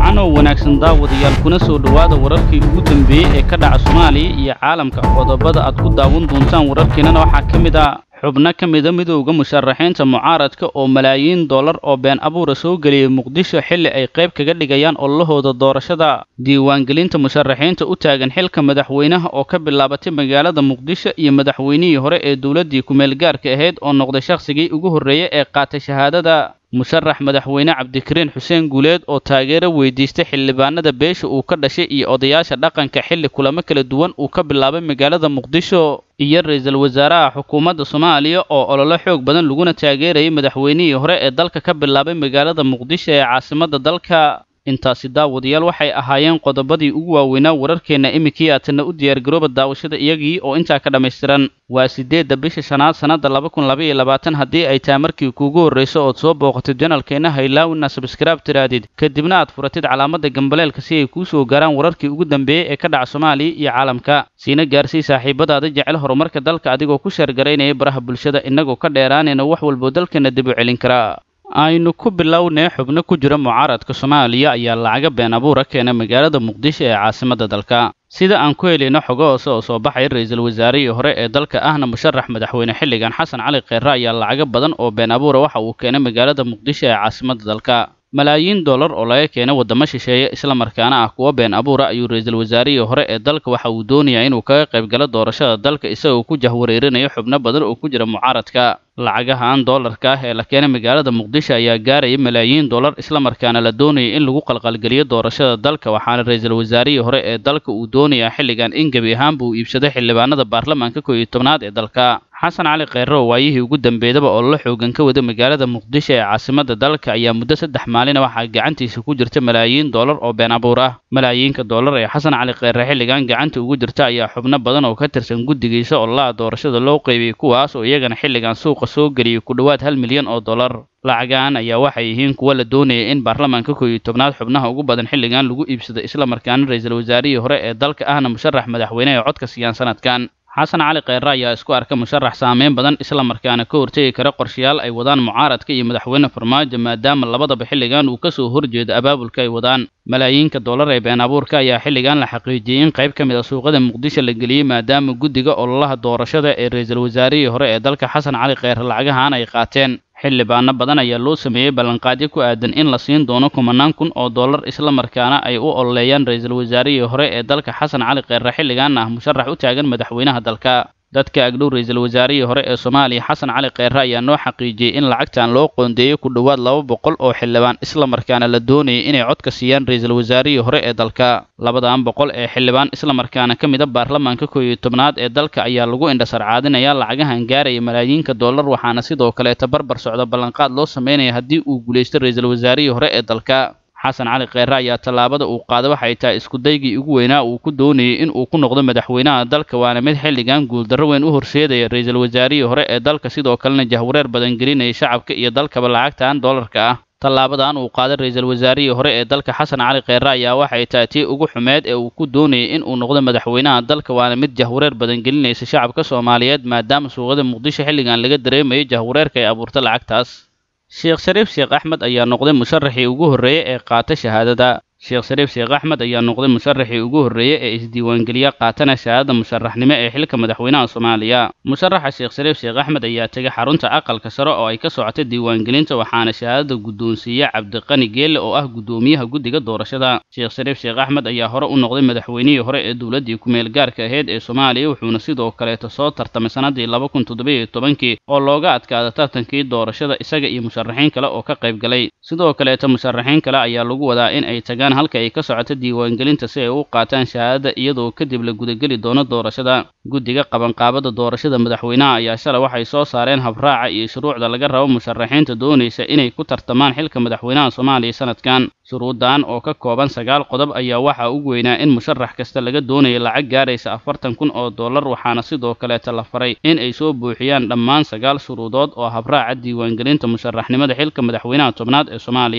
wacan oo wanaagsan daawadayaal kuna soo dhowaada wararkii ugu dambeeyey ee ka dhaca soomaaliya iyo caalamka qodobada aad ku daawan doontaan wararkeenana waxaa ka mid ah xubno ka mida midowda musharaxiinta mucaaradka oo malaayiin dollar oo been abuura soo geliyey muqdisho xilli ay qayb kaga dhigayaan ololahooda doorashada diiwaangelinta musharaxiinta u taagan xilka madaxweynaha oo ka bilaabatay magaalada muqdisho iyo madaxweynihii hore ee dowladdii ku-meelgaarka ahayd oo noqday shakhsigii ugu horreeyey ee qaatay shahaadada musharax madaxweyne cabdikariin xuseen guuleed oo taageero weydiistay xildhibaanada beesha uu ka dhashay iyo odayaasha dhaqanka xilli kulamo kala duwan uu ka bilaabay magaalada muqdisho iyo ra-iisul wasaaraha xukuumadda soomaaliya oo ololo xoog badan laguna taageerayay madaxweynihii hore ee dalka ka bilaabay magaalada muqdisho ee caasimadda dalka intaasi daawadayaal waxay ahaayeen qodobadii ugu waaweynaa wararkeenna iminkii aatanna u diyaargarooba daawashada iyagii oo intaa ka dhammaystiran waa siddeedda bisha shanaad sannadda laba kun laba iyo labaatan haddii ay tahay markii kuugu horrayso ood soo booqatid janalkeenna haylaawina sabskraib tiraadid kadibna aad furatid calaamadda gambaleelka si ay kuu soo gaaraan wararkii ugu dambeeyey ee ka dhaca soomaaliya iyo caalamka siina gaarsii saaxiibadaada jecel horumarka dalka adigoo ku sheergaraynaya baraha bulshada innagoo ka dheeraanayna wax walboo dalkeenna dib u celin karaa aynu ku bilownay xubno ku jira mucaaradka soomaaliya ayaa lacaga been abuura keena magaalada muqdisho ee caasimadda dalka sida aan ku helayno xogo hoose oo soo baxay ra-iisul wasaarihii hore ee dalka ahna musharax madaxweyne xilligan xasan cali kheyre ayaa lacaga badan oo been abuura waxa uu keenay magaalada muqdisho ee caasimadda dalka malaayiin dollar oo laga keenay waddamo shisheeye islamarkaana ah kuwa been abuura ayuu ra-iisul wasaarihii hore ee dalka waxa uu doonayaa inuu kaga qayb galo doorashada dalka isagoo ku jahwareerinayo xubno badan oo ku jira mucaaradka lacagahan dollarka ah ee la keenay magaalada muqdisho ayaa gaaraya malaayiin dollar islamarkaana la doonayay in lagu qalqalgeliyo doorashada dalka waxaana ra-iisul wasaarihii hore ee dalka uu doonayaa xilligan in gebi ahaanba uu iibsaday xildhibaanada baarlamaanka koow iyo tobnaad ee dalka xasan cali kheyre oo waayihii ugu dambeydaba oo la xoogan ka wada magaalada muqdisho ee caasimadda dalka ayaa muddo saddex maalina waxaa gacantiisa ku jirta malaayiin dollar oo been abuur ah malaayiinka dollar ee xasan cali kheyre xilligan gacanta ugu jirta ayaa xubno badan oo ka tirsan guddigiisa ololaha doorashada loo qeybiyey kuwaas oo iyagana xilligan suuqa soo geliyey ku dhowaad hal milyan oo dollar lacagaan ayaa waxay yihiin kuwa la doonayay in baarlamaanka koow iyo tobnaad xubnaha ugu badan xilligan lagu iibsado islamarkaana ra-iisul wasaarihii hore ee dalka ahna musharax madaxweyne ee codka siiyaan sanadkan xasan cali kheyre ayaa isku arka musharax saameyn badan islamarkaana ka hortegi kara qorshayaal ay wadaan mucaaradka iyo madaxweyne farmaajo maadaama labadaba xilligan uu ka soo horjeedo abaabulka ay wadaan malaayiinka dollar ee been abuurka ayaa xilligan la xaqiijiyey in qayb ka mid a suuqada muqdisho la geliyey maadaama guddiga ololaha doorashada ee ra-iisul wasaarihii hore ee dalka xasan cali kheyre lacagahan ay qaateen xildhibaano badan ayaa loo sameeyey ballanqaadyo ku aadan in la siin doono kumanaan kun oo dollar islamarkaana ay u ololeeyaan ra-iisul wasaarihii hore ee dalka xasan cali kheyre xilligan ah musharax u taagan madaxweynaha dalka dadka agdhow ra-iisul wasaarihii hore ee soomaaliya xasan cali kheyre ayaa noo xaqiijiyey in lacagtan loo qoondeeyey ku dhowaad laba boqol oo xildhibaan islamarkaana la doonayay inay codka siiyaan ra-iisul wasaarihii hore ee dalka labadan boqol ee xildhibaan islamarkaana ka mid a baarlamaanka koow iyo tobnaad ee dalka ayaa lagu indhasarcaadinaya lacagahan gaaraya malaayiinka dollar waxaana sidoo kaleeta barbar socda ballanqaad loo sameynaya haddii uu guulaysto ra-iisul wasaarihii hore ee dalka xasan cali kheyre ayaa tallaabada uu qaaday waxay tahay iskudaygii ugu weynaa uu ku doonayay in uu ku noqdo madaxweynaha dalka waana mid xilligan guuldarro weyn u horseedaya ra-iisul wasaarihii hore ee dalka sidoo kalena jahwareer badan gelinaya shacabka iyo dalkaba lacagtan dollarka ah tallaabadan uu qaaday ra-iisul wasaarihii hore ee dalka xasan cali kheyre ayaa waxay tahay tii ugu xumeed ee uu ku doonayay in uu noqdo madaxweynaha dalka waana mid jahwareer badan gelinaysa shacabka soomaaliyeed maadaama suuqada muqdisho xilligan laga dareemayo jahwareerka ay abuurta lacagtaas sheekh shariif sheekh axmed ayaa noqday musharaxii ugu horreeyey ee qaata shahaadada sheekh shariif sheekh axmed ayaa noqday musharaxii ugu horreeyey ee isdiiwaangeliya qaatana shahaadada musharaxnimo ee xilka madaxweynaha soomaaliya musharaxa sheekh shariif sheekh axmed ayaa tegay xarunta aqalka sare oo ay ka socotay diiwaangelinta waxaana shahaadada guddoonsiiye cabdiqani geelle oo ah guddoomiyaha guddiga doorashada sheekh shariif sheekh axmed ayaa hore u noqday madaxweynihii hore ee dowladdii ku-meel gaarka ahayd ee soomaaliya wuxuuna sidoo kaleeta soo tartamay sannaddii laba kun toddobiyo tobankii oo looga adkaada tartankii doorashada isaga iyo musharaxiin kale oo ka qayb galay sidoo kaleeta musharaxiin kale ayaa lagu wadaa in ay tagaan halka ay ka socoto diiwaangelinta si ay u qaataan shahaadada iyadoo kadib la gudageli doono doorashada guddiga qabanqaabada doorashada madaxweynaha ayaa shalay waxay soo saareen habraaca iyo shuruucda laga rabo musharaxiinta doonaysa inay ku tartamaan xilka madaxweynaha soomaaliya sanadkan shuruuddan oo ka kooban sagaal qodob ayaa waxaa ugu weynaa in musharax kasta laga doonayo lacag gaaraysa afartan kun oo dollar waxaana sidoo kaleeta la faray in ay soo buuxiyaan dhammaan sagaal shuruudood oo habraaca diiwaangelinta musharaxnimada xilka madaxweynaha tobnaad ee soomaaliya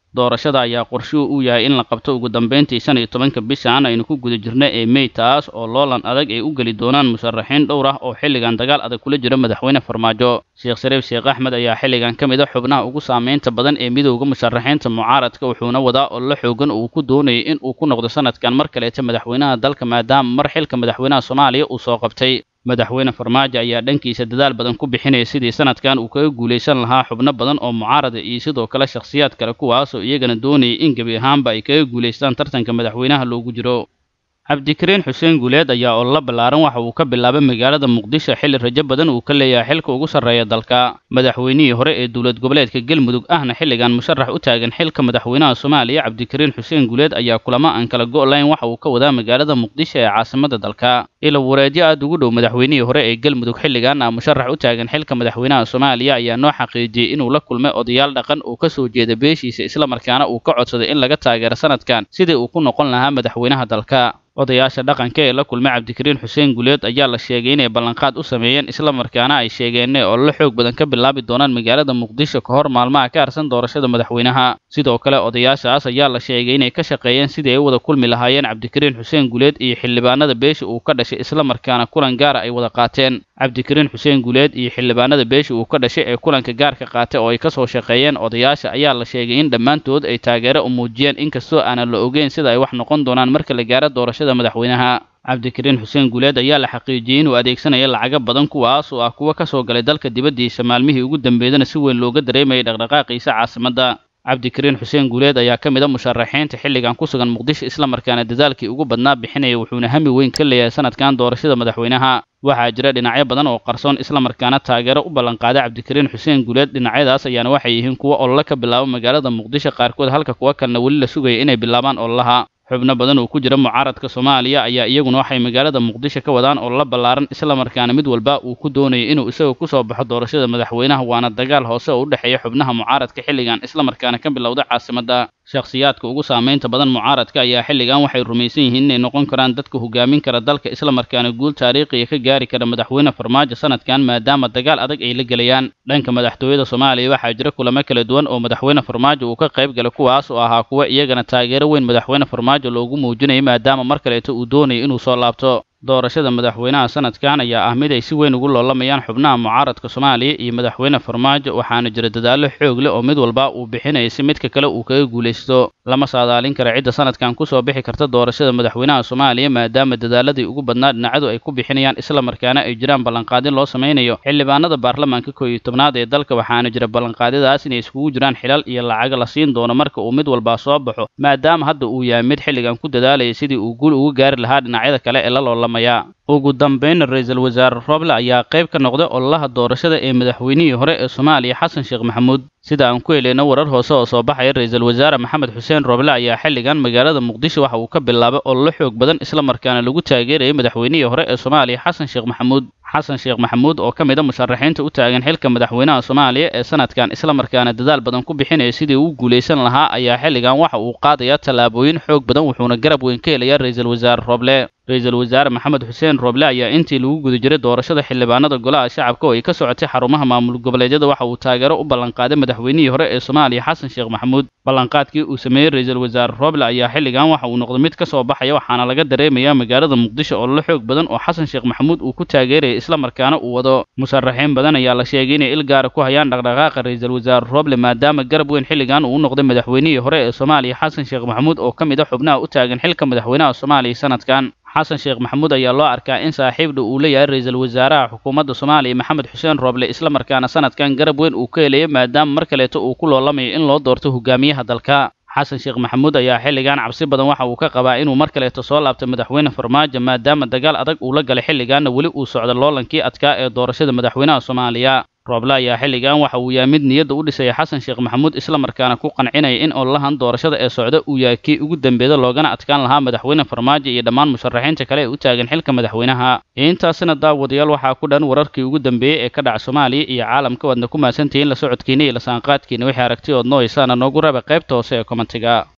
doorashada ayaa qorshuhu u yahay in la qabto ugu dambeyntii shan iyo tobanka bishan aynu ku guda jirna ee mey taas oo loolan adag ay u geli doonaan musharaxiin dhowr ah oo xilligan dagaal adag kula jira madaxweyne farmaajo sheekh shariif sheekh axmed ayaa xilligan ka mid a xubnaha ugu saameynta badan ee midowda musharaxiinta mucaaradka wuxuuna wadaa ollo xoogan uu ku doonayay in uu ku noqdo sanadkan mar kaleeta madaxweynaha dalka maadaama mar xilka madaxweynaha soomaaliya uu soo qabtay madaxweyne farmaajo ayaa dhankiisa dadaal badan ku bixinaya sidii sanadkan uu kaga guulaysan lahaa xubno badan oo mucaarada iyo sidoo kale shakhsiyaad kale kuwaasoo iyagana doonayay in gebi ahaanba ay kaga guulaystaan tartanka madaxweynaha loogu jiro cabdikariin xuseen guuleed ayaa ololo ballaaran waxa uu ka bilaabay magaalada muqdisho xilli rajo badan uu ka leeyahay xilka ugu sarreeya dalka madaxweynihii hore ee dowlad goboleedka galmudug ahna xilligan musharax u taagan xilka madaxweynaha soomaaliya cabdikariin xuseen guuleed ayaa kulamo aan kala go-layn waxa uu ka wadaa magaalada muqdisho ee caasimada dalka ilo wareedyo aad ugu dhow madaxweynihii hore ee galmudug xilligan ah musharax u taagan xilka madaxweynaha soomaaliya ayaa noo xaqiijiyey inuu la kulmay odayaal dhaqan oo ka soo jeeda beeshiisa islamarkaana uu ka codsaday in laga taageero sanadkan sidii uu ku noqon lahaa madaxweynaha dalka odayaasha dhaqanka ee la kulmay cabdikariin xuseen guuleed ayaa la sheegay inay ballanqaad u sameeyeen islamarkaana ay sheegeenee oo la xoog badan ka bilaabi doonaan magaalada muqdisho ka hor maalmaha ka harsan doorashada madaxweynaha sidoo kale odayaashaas ayaa la sheegay inay ka shaqeeyeen sidii ay u wada kulmi lahaayeen cabdikariin xuseen guuleed iyo xildhibaanada beesha uu ka dhashay islamarkaana kulan gaara ay wada qaateen cabdikariin xuseen guuleed iyo xildhibaanada beesha uu ka dhashay ee kulanka gaarka qaatay oo ay ka soo shaqeeyeen odayaasha ayaa la sheegay in dhammaantood ay taageero u muujiyeen inkastoo aanan la ogeyn sida ay wax noqon doonaan marka la gaaro doorashada madaxweynaha cabdikariin xuseen guuleed ayaa la xaqiijiyey inuu adeegsanaya lacago badan kuwaas oo ah kuwa ka soo galay dalka dibaddiisa maalmihii ugu dambeydana si weyn looga dareemayay dhaqdhaqaaqiisa caasimadda cabdikariin xuseen guuleed ayaa ka mid a musharaxiinta xilligan ku sugan muqdisho islamarkaana dadaalkii ugu badnaa bixinaya wuxuuna hami weyn ka leeyahay sanadkan doorashada madaxweynaha waxaa jira dhinacyo badan oo qarsoon islamarkaana taageero u ballanqaaday cabdikariin xuseen guuleed dhinacyadaas ayaana waxay yihiin kuwa olole ka bilaabo magaalada muqdisho qaarkood halka kuwa kalena weli la sugaya inay bilaabaan ololaha xubno badan oo ku jira mucaaradka soomaaliya ayaa iyaguna waxay magaalada muqdisho ka wadaan ololo ballaaran islamarkaana mid walba uu ku doonayay inuu isaga ku soo baxo doorashada madaxweynaha waana dagaal hoose oo u dhexeeya xubnaha mucaaradka xilligan islamarkaana ka bilowda caasimadda shakhsiyaadka ugu saamaynta badan mucaaradka ayaa xilligan waxay rumaysan yihiin inay noqon karaan dadka hogaamin kara dalka islamarkaana guul taariikhiya ka gaari kara madaxweyne farmaajo sanadkan maadaama dagaal adag ay la gelayaan dhanka madaxtooyada soomaaliya waxaa jira kulamo kala duwan oo madaxweyne farmaajo uu ka qayb galay kuwaas oo ahaa kuwa iyagana taageero weyn madaxweyne farmaajo loogu muujinayay maadaama mar kaleeto uu doonayo inuu soo laabto doorashada madaxweynaha sanadkan ayaa ah mid ay si weyn ugu loolamayaan xubnaha mucaaradka soomaaliya iyo madaxweyne farmaajo waxaana jira dadaallo xoog leh oo mid walba uu bixinaya si midka kale uu kaga guulaysto lama saadaalin kara cidda sanadkan kusoo bixi karta doorashada madaxweynaha soomaaliya maadaama dadaaladii ugu badnaa dhinacadu ay ku bixinayaan islamarkaana ay jiraan ballanqaadin loo samaynayo xildhibaanada baarlamaanka koow iyo tobnaad ee dalka waxaana jira ballanqaadyadaas inay iskugu jiraan xilal iyo lacago la siin doono marka uu mid walba soo baxo maadaama hadda uu yahay mid xilligan ku dadaalaya sidii uu guul uga gaari lahaa dhinacyada kale ee la loolamaya ugu dambeyn ra-iisul wasaare roble ayaa qayb ka noqday ololaha doorashada ee madaxweynihii hore ee soomaaliya xasan sheekh maxamuud sida aan ku heleyno warar hoose oo soo baxaya ra-iisul wasaare maxamed xuseen roble ayaa xilligan magaalada muqdisho waxa uu ka bilaabay ololo xoog badan islamarkaana lagu taageerayay madaxweynihii hore ee soomaaliya xasan sheekh maxamuud xasan sheekh maxamuud oo ka mid a musharaxiinta u taagan xilka madaxweynaha soomaaliya ee sanadkan islamarkaana dadaal badan ku bixinaya sidii uu guulaysan lahaa ayaa xilligan waxa uu qaadayaa tallaabooyin xoog badan wuxuuna garab weyn ka helayaa ra-iisul wasaare roble ra-iisul wasaare maxamed xuseen roble ayaa intii lagu guda jiray doorashada xildhibaanada golaha shacabka oo ay ka socotay xarumaha maamul goboleedyada waxa uu taageero u ballanqaaday madaxweynihii hore ee soomaaliya xasan sheekh maxamuud ballanqaadkii uu sameeyey ra-iisul wasaare roble ayaa xilligan waxa uu noqday mid ka soo baxaya waxaana laga dareemayaa magaalada muqdisho oo la xoog badan oo xasan sheekh maxamuud uu ku taageerayay islamarkaana uu wado musharaxiin badan ayaa la sheegay inay il gaara ku hayaan dhaqdhaqaaqa ra-iisul wasaare roble maadaama garab weyn xilligan uu u noqday madaxweynihii hore ee soomaaliya xasan sheekh maxamuud oo ka mid a xubnaha u taagan xilka madaxweynaha soomaaliya sanadkan xasan sheekh maxamuud ayaa loo arkaa in saaxiibdha uu leeyahay ra-iisul wasaaraha xukuumadda soomaaliya maxamed xuseen roble islamarkaana sanadkan garab weyn uu ka helaya maadaama mar kaleeto uu ku loolamayo in loo doorto hogaamiyaha dalka xasan sheekh maxamuud ayaa xilligan cabsi badan waxa uu ka qabaa inuu mar kaleeto soo laabto madaxweyne farmaajo maadaama dagaal adag uu la galay xilligaanna weli uu socdo loolankii adkaa ee doorashada madaxweynaha soomaaliya rooble ayaa xilligan waxa uu yahay mid niyadda u dhisaya xasan sheekh maxamuud islamarkaana ku qancinaya in ololahan doorashada ee socda uu yahay kii ugu dambeeda loogana adkaan lahaa madaxweyne farmaajo iyo dhammaan musharaxiinta kale ee u taagan xilka madaxweynaha intaasina daawadayaal waxaa ku dhan wararkii ugu dambeeyey ee ka dhaca soomaaliya iyo caalamka waadna ku mahadsantihiin la socodkiina iyo la saanqaadkiina wixii aragti ood nooysaana noogu raba qaybta hoose ee komentiga